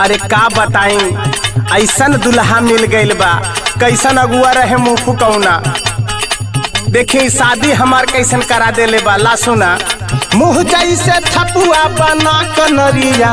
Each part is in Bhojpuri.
अरे का बताई ऐसन दुल्हा मिल गइल बा कैसन अगुआ रहे मुंह फुकौना देखी शादी हमार कैसन करा देले बा ला सुना मुंह जैसे थपुआ बना कनरिया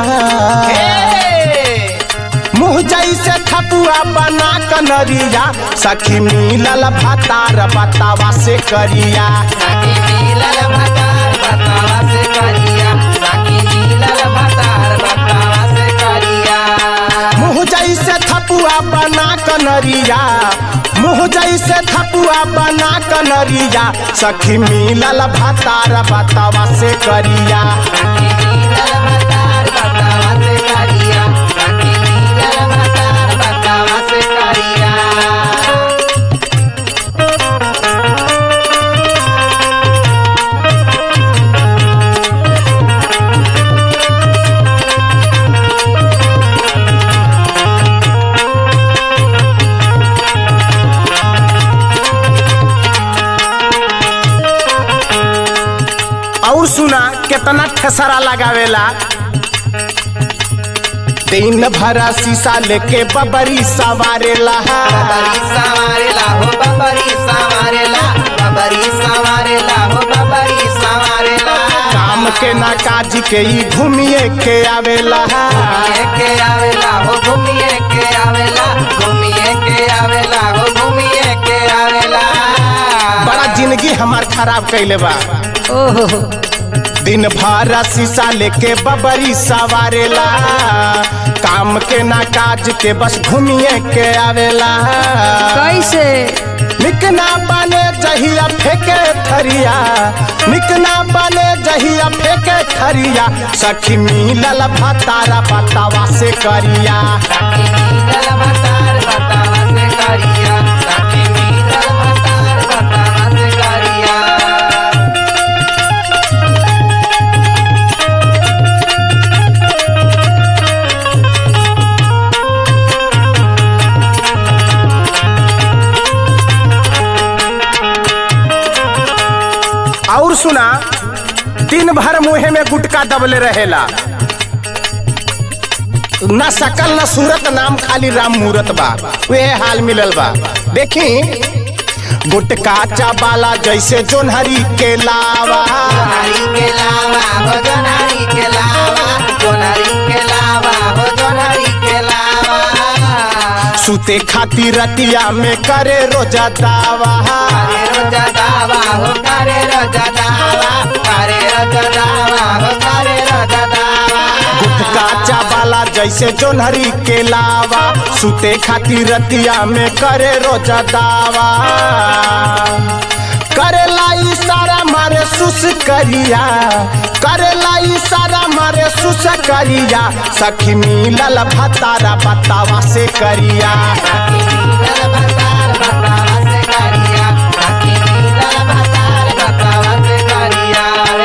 मुंह जैसे थपुआ बना कनरिया सखी मिलल भातार बतावा से करिया साकी मिलल भतार बतावा से करिया साकी मिलल भतार बतावा से करिया मुंह जैसे थपुआ बना कनरिया मुंह जैसे थपुआ बना कनरिया सखी मिलल भातार बतावा से करिया साकी मिलल भतार बतावा से करिया साकी मिलल भतार बतावा से करिया और सुना कितना ठेसरा लगावेला दिन भरा शीशा लेके बबरी सवारेला बबरी सवारेला हो बबरी सवारेला बबरी सवारेला हो बबरी सवारेला काम के ना काज के ई घूमिए के आवेला घूमिए के आवेला हो घूमिए के आवेला घूमिए के आवेला हो घूमिए के आवेला बड़ा जिंदगी हमार खराब कैले बा दिन भर शीशा लेके बबरी सवारेला काम के ना काज के बस घूमिए के आवेला कैसे निक ना बने जहिया फेंके थरिया निक ना बने जहिया फेंके थरिया सखी मिलल भतारा बतावा से करिया साकी मिलल भतार बतावा से करिया साकी मिलल भतार बतावा से करिया और सुना दिन भर मुहे में गुटका दबले रहेला न सकल न सूरत नाम खाली राम मूरत बा वे हाल मिलल बा देखी गुटका चाबाला जैसे जोनहरी के लावा जोनारी के लावा हो जोनारी के लावा जोनारी के लावा हो जोनारी के लावा सुते खातिर रतिया में करे रोजा दावा करे रोजा दावा हो करे रोजा दावा करे रोजा दावा हो करे रोजा दावा गुटका चाबाला जैसे जोनहरी के लावा सुते खातिर रतिया में करे रोजा दावा करेला इशारा मारे सुस करिया करेला इशारा मारे सुस करिया सखी मिलल भतारा बतावा से करिया साकी मिलल भतार बतावा से करिया साकी मिलल भतार बतावा से करिया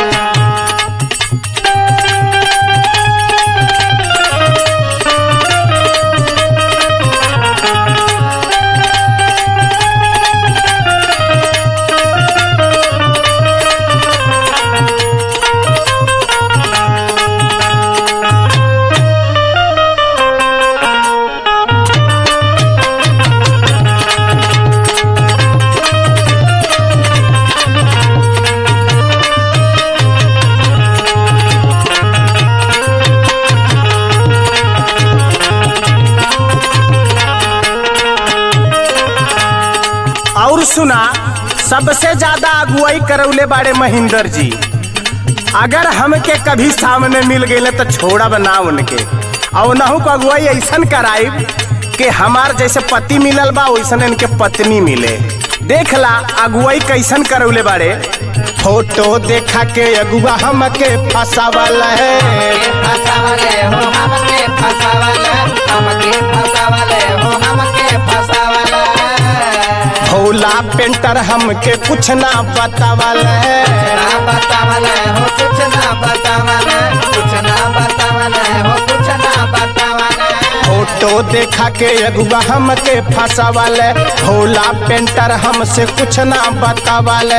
और सुना सबसे ज्यादा अगुवाई करौले बाड़े महेंद्र जी अगर हमके कभी सामने मिल गए तो छोड़ब ना उनके और नहु को अगुवाई ऐसन कराइब कि हमार जैसे पति मिलल बा वैसन इनके पत्नी मिले देख ला अगुवाई कैसन करौले बाड़े फोटो देखा के अगुआ हमके फसावल है के फसावले हो हमके फसावले हमके फसावले हो हमके फसावले भोला पेंटर हमके कुछ ना बतावल है ना बतावले हो कुछ ना बतावले कुछ ना बतावले हो कुछ ना बतावले फोटो देखा के अगुआ हमके फसावले भोला पेंटर हमसे कुछ ना बतावले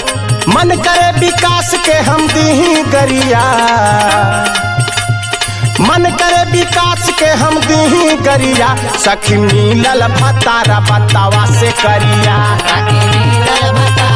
मन करे विकास के हम दी गरिया मन करे विकास के हम दी करिया सखी मिलल भतारा बतावा से करिया साकी मिलल भतार